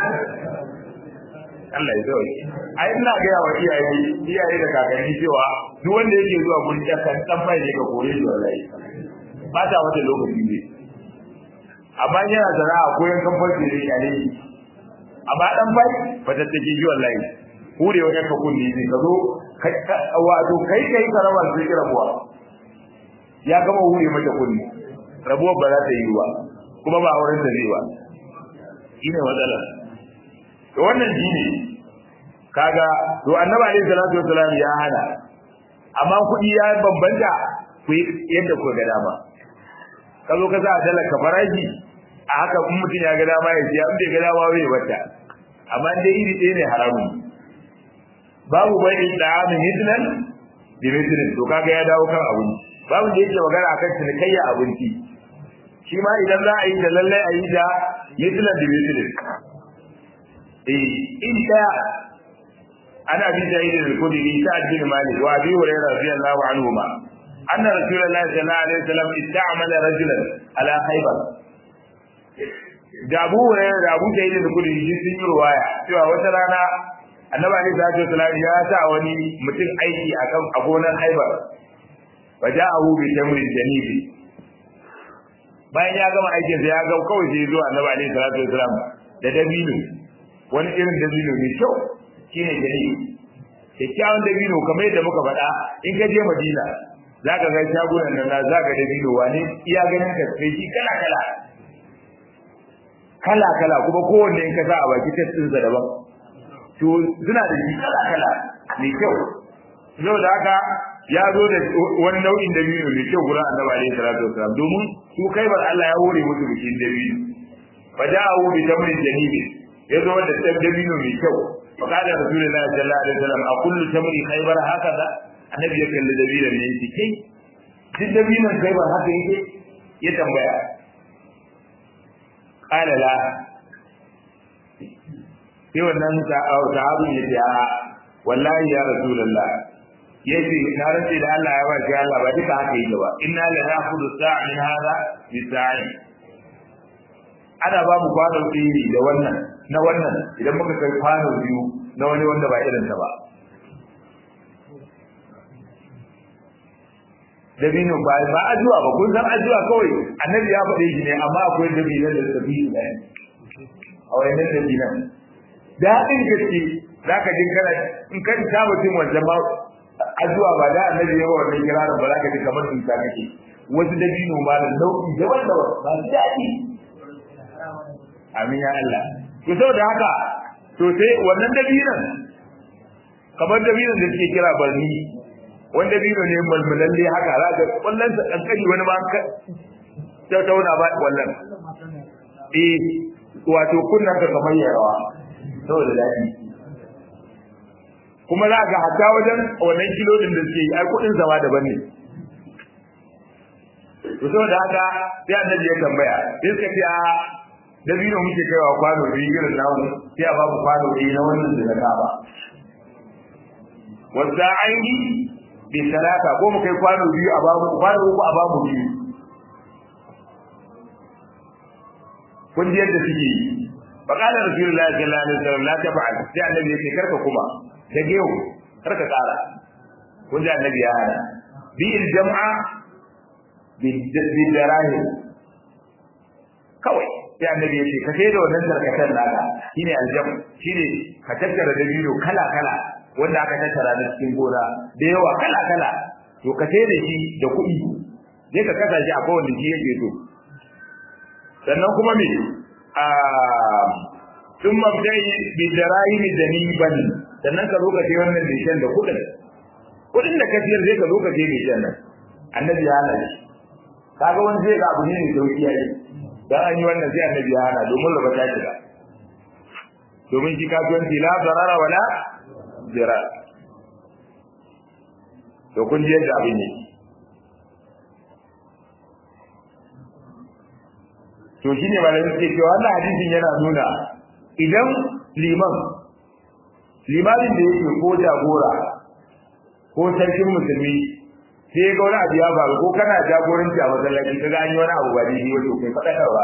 Speaker 1: Allah ya zauke ai ina ga yawa iyaye iyaye da kakanni cewa duk wanda yake zuwa gurin yakan dan bai ne ka kore shi wallahi ba ta wata lokaci ne amma yana sana'a ko yan kamfani ne ya ne amma dan bai ba ta take ji wallahi hure wa kanka kunni ne ka zo wato kai kai karawar sai kira buwa ya gama hure mata kunni rabuwar ba za ta yi ba kuma ba auren da zai ba shine matsalar to wannan shine kaga to annabi alaihi salatu wasalam ya hana amma kuɗi ya bambanta ku yadda ku ga dama ka zo ka sa a talaka farashi a haka in mutum ya ga dama ya siya in bai ga dama bai wata amma dai iri ɗaya ne haramun babu bai da amin hidnan bi mithlin to kaga ya dawo kan abinci babu da yake magana akan cinikayya abinci shi ma idan za a yi da lallai a yi da mithlan bi mithlin eh in daya ana bi sa'id al-khudri sa'ad bin malik wa abi hurairah radiyallahu anhuma أن رسول الله صلى الله عليه وسلم استعمل رجلا على خيبر da abu hurairah da abu sa'id da kudi shi sun yi ruwaya cewa wata rana annabi alaihi salatu wasallam ya sa wani mutum aiki akan a gonar haibar wa ja'ahu bi tamrin janibi bayan ya gama aikin sa ya ga kawai sai zo annabi alaihi salatu wasallam da dabino wani irin dabino mai kyau shine janibi kyakkyawan dabino kamar yadda muka faɗa in ka je madina za ka ga shagunan nan za ka dabino wani iya ganin ka sai shi kala kala kala kala kuma kowanne in ka sa a baki tattinsa daban to suna da shi kala kala mai kyau yau da haka ya zo da wani nau'in dabino mai kyau gurin annabi alaihi salatu wasalam domin su kai bar Allah ya hore musu bikin dabino fa da'u bi tamrin janibi ya zo da dabino mai kyau fa kada rasulullahi sallallahu alaihi wasallam a kullu tamri khaybar hakaza annabi ya kalli dabinon ne yake kai duk dabinon khaybar haka yake ya tambaya qala la sai wannan sahabin ya ce a wallahi ya rasulullah yace na rantsi da Allah ya bashi Allah ba duka haka yake ba inna la na'khudhu sa'a min hadha bi sa'i ana ba mu kwano tsiri da wannan na wannan idan muka kai kwano biyu na wani wanda ba irin ta ba dabino ba ba ajuwa ba kun san ajuwa kawai annabi ya faɗe shi ne amma akwai dabinan da suka fi shi da a wayannan dabinan daɗin gaske za ka ji kana in kan ta mutum wancan ma ajuwa ba da annabi ya wannan kirarin ba za ka ji kamar duka kake wasu dabino ma da nau'i daban daban ba su daɗi amin ya Allah to saboda haka to sai wannan dabinan kamar dabinan da suke kira barni wanda dabino ne malmalalle haka za ka kwallon sa kankani wani ma ka tauna ba wallan eh wato kunna ka kamar yarawa saboda daɗi kuma za ga hatta wajen wannan kilodin da suke yi ai kuɗin zama daban ne to saboda haka sai annabi ya tambaya sai suka ce a dabino muke kaiwa kwano biyu irin namu sai a babu kwano ɗaya na wannan da na ba wanda aini bi salata ko mu kai kwano biyu a babu kwano uku a babu biyu kun ji yadda suke yi فقال رسول الله صلى الله عليه وسلم لا تفعل sai annabi yake karka kuma da geu karka kara kun ji annabi ya hana bi jam'a bi darahim kawai sai annabi ya ce ka sai da wannan tarkatan naka shine aljam shine ka tattara dabino kala kala wanda aka tattara na cikin gona da yawa kala kala to ka sai da shi da kuɗi sai ka kasa shi a kowanne shi yake so sannan kuma me a sun mabdai bi darahim daniban sannan ka zo ka sai wannan nishan da kuɗin kuɗin da ka siyar sai ka zo ka sai nishan nan annabi ya hana shi kaga wani zai ga abu ne mai sauki yayi dan an yi wannan sai annabi ya hana domin raba ta shiga domin shi kasuwanci la zarara wala zira to kun ji yadda abin yake to shine malamin suke cewa wannan hadisin yana nuna idan liman limamin da yake ko jagora ko sarkin musulmi sai ga wani abu ya faru ko kana jagoranci a masallaci ka ga an yi wani abu ba daidai wato kai faɗakarwa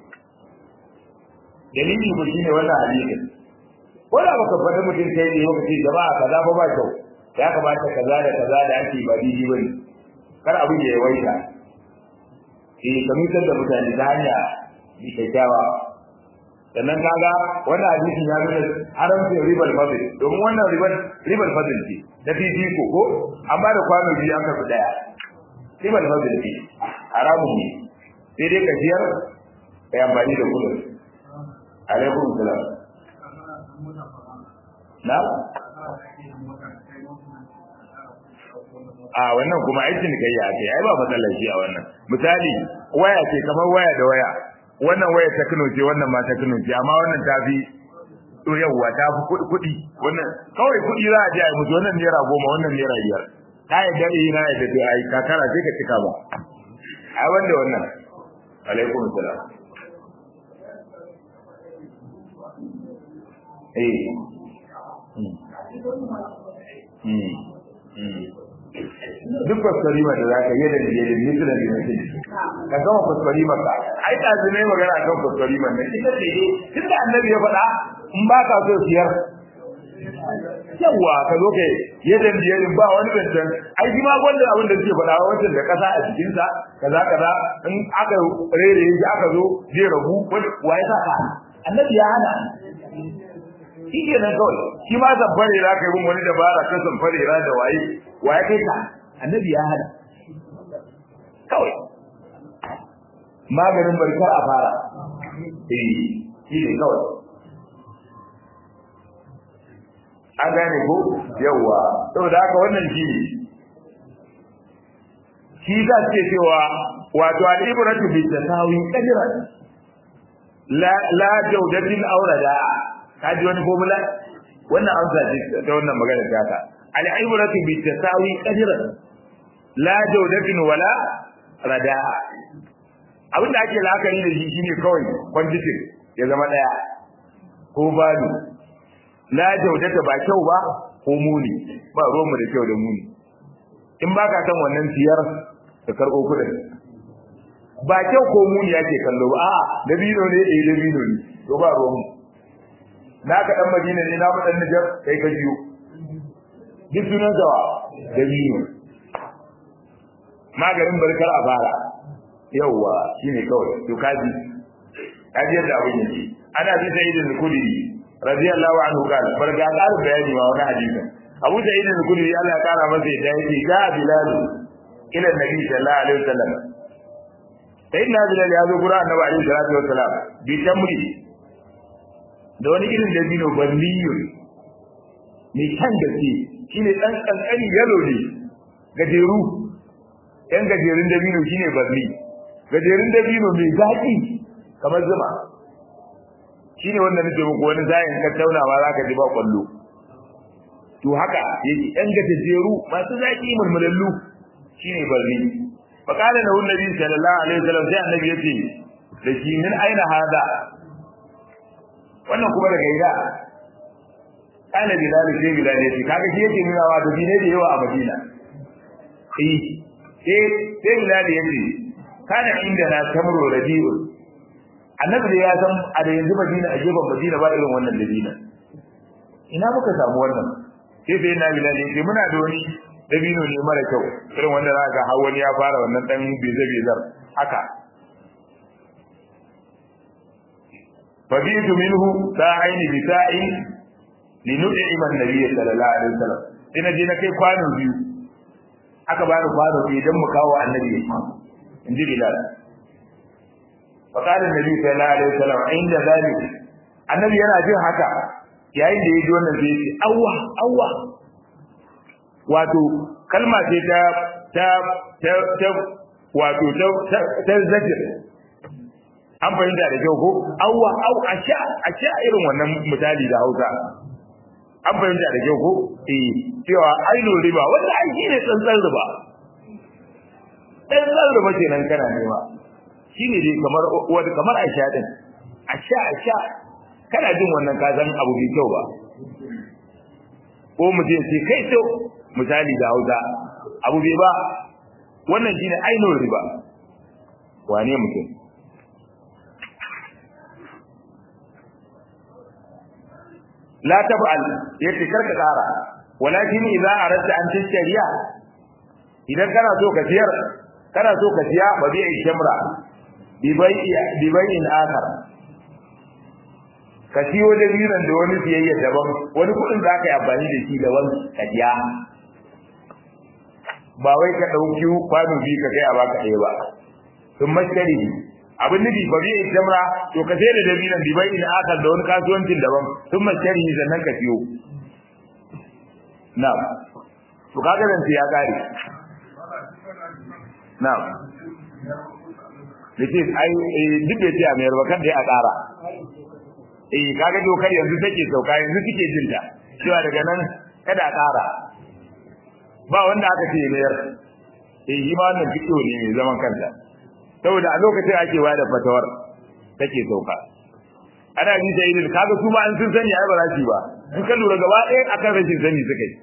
Speaker 1: dalili ko shine wannan hadisin ko da baka faɗi mutum kai ne baka ce jama'a kaza ba ba kyau ya kamata kaza da kaza da ake ba daidai bane kar abin ya yawaita eh ka mutar da mutane ta hanya bi kyakkyawa sannan kaga wannan hadisin ya nuna haramcin ribal fadl domin wannan ribal ribal fadl ce da fifiko ko amma da kwano biyu aka fi daya ribal fadl ce haramun ne sai dai ka siyar ka yi amfani da kudin alaikum salam na a wannan kuma aikin kai ya ce ai ba matsalar shi a wannan misali waya ce kamar waya da waya wannan waya ta Kano ce wannan ma ta Kano ce amma wannan ta fi to yawwa ta fi kuɗi wannan kawai kuɗi za a je a yi musu wannan naira goma wannan naira biyar ta yi dare na yadda to ai kakara sai ka cika ba ai wanda wannan alaikum salam eh duk kwaskwari da za ka yi da biye da biye da biye ka gama kwaskwari ka ai ta zai ne magana kan kwaskwari man ne ita ce ne tun da annabi ya faɗa in ba ka so siyar yawa ka zo ka yi da biye ba wani zancen ai shi ma gwanda abin da suke faɗa wancan da ƙasa a cikinsa kaza kaza in aka rere shi aka zo zai rabu wa ya saka annabi ya hana shi ke nan kawai shi ma zamfare ra ka yi mun wani dabara ka zamfare ra da waye waye kai ka annabi ya hada kawai maganin barkar a fara eh shi ne kawai an gane ko yawa saboda haka wannan shi ne shi za su ce cewa wato al'ibratu bi tasawi qadran la la jawdatin aurada kaji wani formula wannan amsa ce ta wannan magana ta ka al'ibratu bi tasawi qadran la jawdatin wala radaa abinda ake la'akari da shi shine kawai quantity ya zama daya ko balu la jawdata ba kyau ba ko muni ba ruwan mu da kyau da muni in baka san wannan siyar ka karbo kudin ba kyau ko muni yake kallo ba a'a dabino ne eh dabino ne to ba ruwan mu na ka dan Madina ne na mu dan Nijar kai ka jiyo duk sunan zawa dabino maganin barkar a fara yawwa shine kawai to kaji kaji yadda abin yake ana bi sai da kudi radiyallahu anhu kan barga ƙarin bayani ma wani hadisin Abu Sa'id al-Khudri Allah ya kara masa yadda yake ga Bilal ila Nabi sallallahu alaihi wasallam sayyidina Bilal ya zo gura Annabi alaihi salatu wasallam bi tamri da wani irin dabino balliyun mai kan gaske shine dan kankani yalo ne gajeru yan gajerun dabino shine balli gajerun dabino mai zaki kamar zuma shine wanda nake muku wani zayin ka taunawa zaka ji ba kwallo to haka yake yan gajeru masu zaki mulmulallu shine balli fakala da annabi sallallahu alaihi wasallam sai annabi yace da shi min aina hada wannan kuma daga ina kana bilal sai bilal yace kaga shi yake nuna wa da dine da yawa a madina eh sai sai bilal yace kana inda na tamro rabiul annabi da ya san a da yanzu madina a gefen madina ba irin wannan dabina ina muka samu wannan sai sai na bilal yace muna da wani dabino ne mara kyau irin wanda za ga har wani ya fara wannan dan bize bizar haka fabitu minhu sa'aini bi sa'in li nud'ima an-nabiy sallallahu alaihi wasallam sai na je na kai kwano biyu aka bani kwano biyu dan mu kawo annabi in ji bilal fa qala an-nabi sallallahu alaihi wasallam inda zalik annabi yana jin haka yayin da ya ji wannan zai ce awwa awwa wato kalma ce ta ta ta ta wato ta ta zakir an fahimta da kyau ko awwa aw asha asha irin wannan misali da Hausa an fahimta da kyau ko eh cewa ainu riba wanda ai shine tsantsan riba tsantsan riba kenan kana nema shine dai kamar wanda kamar asha din asha asha kana jin wannan ka san abu bai kyau ba ko mu je sai kai to misali da Hausa abu bai ba wannan shine ainu riba wane mutum la taf'al yace karka kara walakin idza aradta an tashriya idan kana so ka siyar kana so ka siya ba bi shamra bi bai'i bi bai'in akhar ka siyo da biran da wani siyayya daban wani kudin za ka yi amfani da shi daban ka siya ba wai ka dauki kwano bi ka kai a baka ɗaya ba sun mashkari abin nufi ba zai jamra to ka sai da dabinan bi bai in aka da wani kasuwancin daban sun mashari sannan ka siyo na'am to kaga zan ya kare na'am Dake ai duk da ce a mayar ba kan dai a ƙara eh kaga dokar yanzu take sauka yanzu kike jin ta cewa daga nan kada a ƙara ba wanda aka ce mayar eh yi ma wannan fiƙo ne mai zaman kanta saboda a lokacin ake ba da fatawar take sauka ana ji sai idan kaga su ma an sun sani ai ba za su ba in ka lura gaba ɗaya akan rashin sani suka yi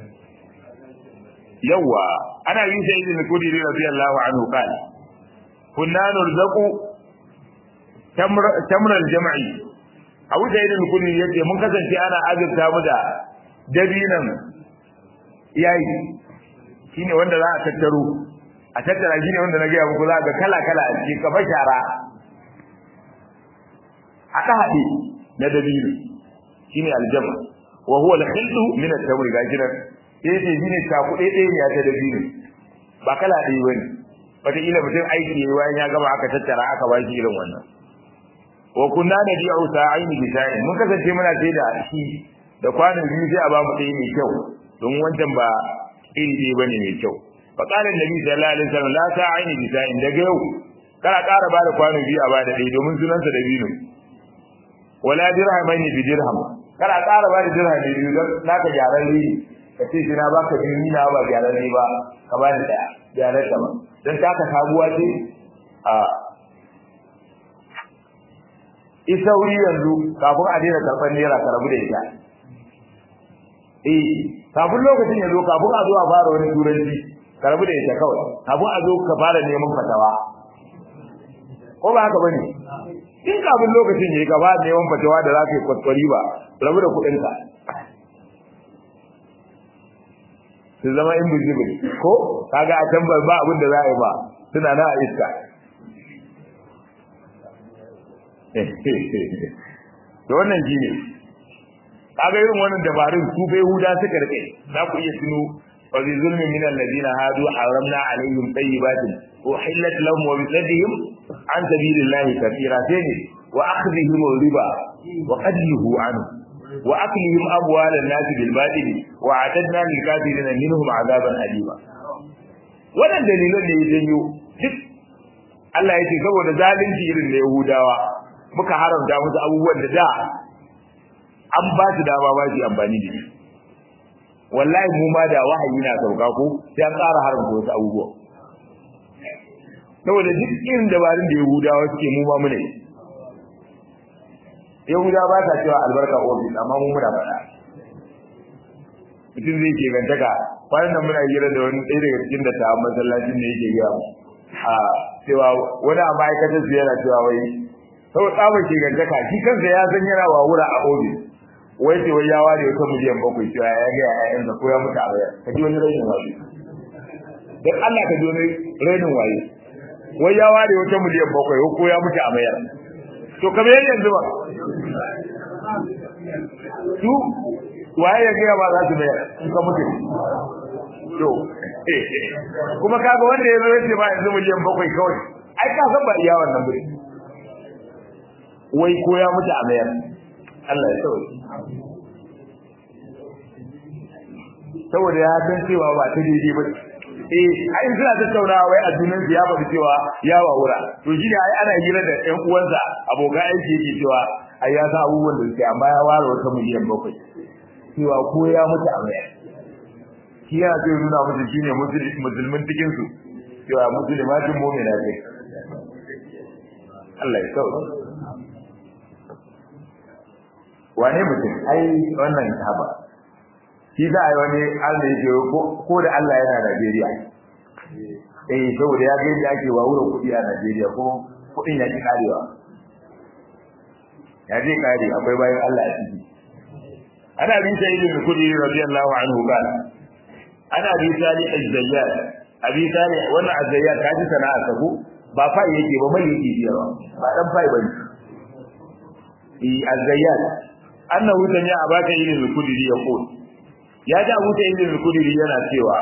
Speaker 1: yawa ana yi sai idan kudi radiyallahu anhu qala kunna nurzaqu tamral jam'i abu da idan kudi yace mun kasance ana azurta mu da dabinan yayi shine wanda za a tattaro a tattara shi ne wanda na gaya muku za ga kala-kala a cikin kafa shara haɗe haɗe na dabilu shi ne aljama wa huwa al-khildu min at-tamri ga shi nan sai ce shi ne cakuɗe ɗaya ne ta dabilu ba kala ɗaya ba ne wataƙila mutum aiki ne bayan ya gama aka tattara aka ba shi irin wannan wa kunna nadi'u sa'aini bi sa'in mun kasance muna sai da shi da kwanan biyu sai a ba mu ɗaya mai kyau don wancan ba iri ɗaya bane mai kyau فقال النبي صلى الله عليه وسلم لا تعين بساء daga yau kana ƙara bada kwano biyu a bada ɗaya domin sunansa da biyu wala dirhamain bi dirham kana ƙara bada dirham biyu don naka gyaran ri ka ce shi na baka biyu ni na ba gyaran ri ba ka bani ɗaya gyaran ta ba don taka sabuwa ce a isa wuri yanzu kafin a daina karɓar naira ka rabu da ita eh kafin lokacin ya zo kafin a zo a fara wani turanci ka rabu da ita kawai kafin a zo ka fara neman fatawa ko ba haka bane in kafin lokacin yayi gaba neman fatawa da zaka yi kwaskwari ba rabu da kuɗin ka su zama invisible ko kaga a can ba abin da za a yi ba suna na a iska to wannan shine kaga irin wannan dabarun su bai huda suka rike za ku iya tuno wa bi zulmin min alladhina hadu haramna alaihim tayyibatin uhillat lahum wa bi saddihim an sabilillahi kathira sai wa akhdhihim riba wa qadluhu anhu wa aklihim amwal an-nas bil batil wa atadna lil kafirin minhum azaban alima wannan dalilan da ya janyo duk Allah yake saboda zalunci irin da Yahudawa muka haramta musu abubuwan da da an ba su dama ba su amfani da shi wallahi mu ma da wahayi na sauka ko sai an ƙara haramta wasu abubuwa saboda duk irin dabarun da yahudawa suke mu ma muna yi yahudawa ba sa cewa albarka ofis amma mu muna faɗa mutum zai ke gantaka kwanan nan muna hira da wani ɗaya daga cikin da ta masallacin da yake gaya a cewa wani a ma'aikatar su yana cewa wai sau tsaba ke gantaka shi kansa ya san yana wawura a ofis wai ce wai ya ware wata miliyan bakwai cewa ya ga ƴaƴansa ko ya mutu a bayar ka ji wani rainin waye dan Allah ka ji wani rainin waye wai ya ware wata miliyan bakwai ko ya mutu a bayar to kamar yadda yanzu ba su waye ya gaya ba za su mayar in ka mutu to kuma kaga wanda ya zo ya ce ba yanzu miliyan bakwai kawai ai ka san ba iya wannan bai wai ko ya mutu a mayar Allah ya sauke saboda ya san cewa ba ta daidai ba eh ai suna tattaunawa wai a junan ya ba cewa ya wawura to shi ne ai ana hira da ƴan uwansa abokan aiki yake cewa ai ya san abubuwan da suke amma ya ware wata miliyan bakwai cewa ko ya mutu a mayar shi yana so nuna musu shine musulmin cikin su cewa musulmatin mu'mina ce Allah ya sauke wane mutum ai wannan haba shi za a yi wani Allah ya ce ko da Allah yana Najeriya eh saboda ya ga yadda ake wawura kuɗi a Najeriya ko kuɗin ya ki karewa ya je kare akwai bayan Allah a ciki ana bin sai ibn kudi radiyallahu anhu kana ana bi sali az-zayyad abi sali wannan az-zayyad kaji sana'a sabu ba fa yake ba mai yake biyarwa ba dan fai bane eh az-zayyad annahu tanya abaka ibn kudi yaqul ya ji abu ta ibn kudiri yana cewa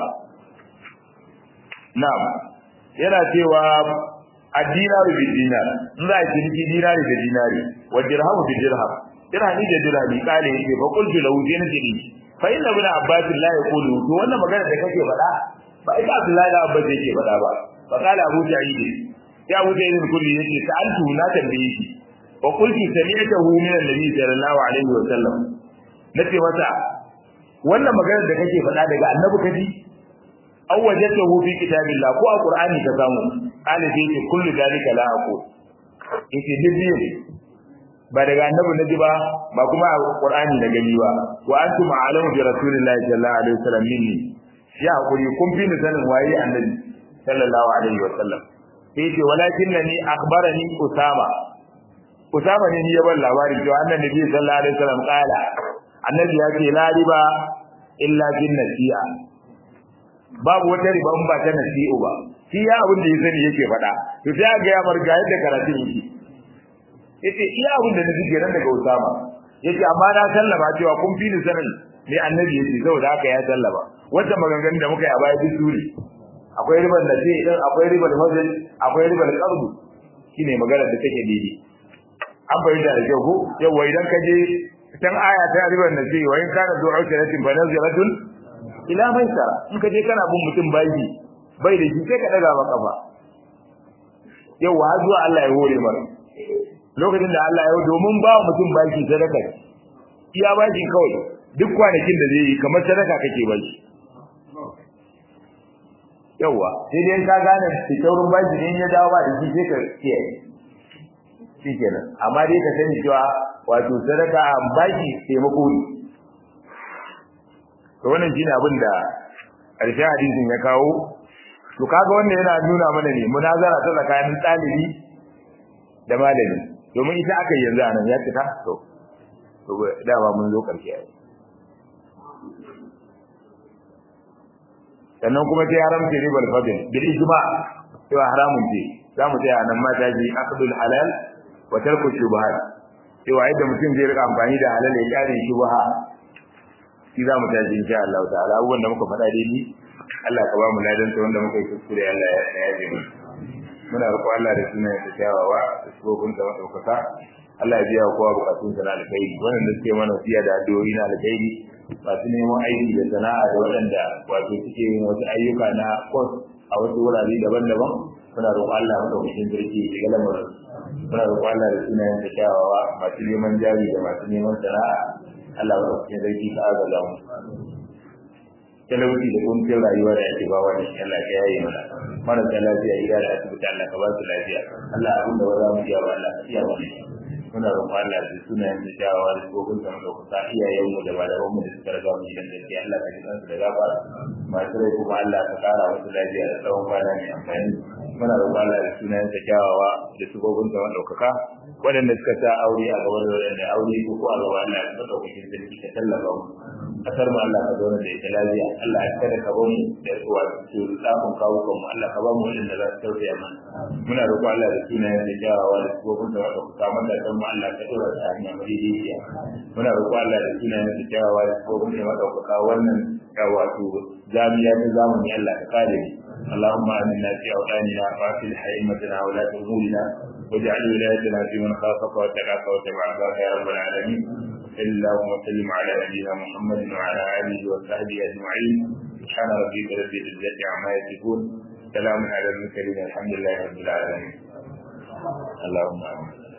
Speaker 1: na'am yana cewa ad-dinaru bi dinar in za a ciniki dinari da dinari wa dirhamu bi dirham dirhami da dirhami kale yake fa qultu lahu dinati fa inna ibn abbas la yaqulu to wannan magana da kake faɗa ba ita abdullahi da abbas yake faɗa ba fa kala abu sa'id ya abu sa'id ibn kudiri yake sa'altu na tambaye shi wa qultu sami'tahu min an-nabi sallallahu alaihi wa sallam nace masa wannan maganar da kake faɗa daga annabi kaji aw wajadtahu fi kitabillah ko a qur'ani ka samu qala fi kullu dalika la aqul yace dibiye ba daga annabi naji ba ba kuma a qur'ani da gani ba wa antum a'lamu bi rasulillahi sallallahu alaihi wasallam minni ya hakuri kun fi ni sanin waye annabi sallallahu alaihi wasallam yace walakinnani akhbarani usama usama ne ya bar labarin cewa annabi sallallahu alaihi wasallam qala annabi ya ce la riba illa bin nasi'a babu wata riba in ba ta nasi'u ba shi ya abin da ya sani yake faɗa to sai ga ya marga yadda karatun yake yace iya abin da nake kenan daga Usama yace amma na sallama cewa kun fi ni sanin me annabi yace saboda haka ya sallama wata maganganun da muka yi a baya duk suri akwai ribar nasi din akwai ribar mazal akwai ribar qardu shine magana da take daidai an bayyana da kyau ko yawa idan ka je can aya ta ribar nasi wa in kana du'a usratin fa naziratun ila maisara in ka je kana bin mutum baji bai da shi sai ka daga maka kafa yau har zuwa Allah ya hore mara lokacin da Allah ya domin ba mutum baki sadaka iya baki kawai duk kwanakin da zai yi kamar sadaka kake baki yawa sai dai ka gane fitaurin baki ne ya dawo ba da shi sai ka kiyaye shikenan amma dai ka sani cewa wato sadaka baki taimako ne to wannan shine abin da ƙarshen hadisin ya kawo to kaga wannan yana nuna mana ne munazara ta tsakanin ɗalibi da malami domin ita aka yanzu a nan ya cika to to dama mun zo ƙarshe ai sannan kuma sai haramta ribal fadl bil ijma cewa haramun ce za mu tsaya nan mata ji aqdul halal wa tarku shubuhat cewa yadda mutum zai rika amfani da halal ya kare shubha shi za mu tashi insha Allah ta'ala abubuwan da muka faɗa daidai Allah ka ba mu ladan ta wanda muka yi kuskure Allah ya yaje mu muna roƙo Allah da sunan da kyawawa da sabobin da madaukaka Allah ya biya kowa bukatun sa na alkhairi wannan da suke mana siya da addu'o'i na alkhairi masu neman aiki da sana'a da waɗanda wato suke yin wasu ayyuka na kwas a wasu wurare daban-daban muna roƙo Allah madaukakin sarki ya shiga lamarin muna roƙo Allah da sunayen da kyawawa masu neman jari da masu neman sana'a Allah ba ku sarki ka agaza mu talauci da kuncin rayuwa da ake ba wani Allah ya yaye mana marasa lafiya gida da asibiti Allah ka ba su lafiya Allah abin da ba za mu iya ba Allah ka iya mana muna roƙon Allah da sunayen da shawawa da tsohon da muka kusa iyayen mu da malaman mu da suka riga mu gidan gaskiya Allah ka jikan su da gafara masu rai kuma Allah ka kara musu lafiya da tsawon kwana mai amfani muna roƙon Allah da sunayen da kyawawa da tsohon da ɗaukaka waɗanda suka sa aure a gaban da aure ko ko a gaban Allah da ɗaukakin sarki ka tallafa mu kasar mu Allah ka zauna da ita lafiya Allah ya kada ka bamu da wato tsafin kawukan mu Allah ka ba mu wanda za su tausaya mana muna roƙo Allah da sunayen da kyawawa da sifofin da wanda kuka mata dan mu Allah ka dora ta hanya madaidaiciya muna roƙo Allah da sunayen da kyawawa da sifofin da wanda kuka wannan wato jami'a ta zamani Allah ka kare mu اللهم آمنا في أوطاننا وأصلح أئمتنا ولاة أمورنا واجعل ولايتنا في من خافك واتقاك واتبع عبادك يا رب العالمين صلى الله وسلم على نبينا محمد وعلى آله وصحبه أجمعين سبحان ربك رب العزة عما يصفون سلام على المرسلين الحمد لله رب العالمين اللهم آمين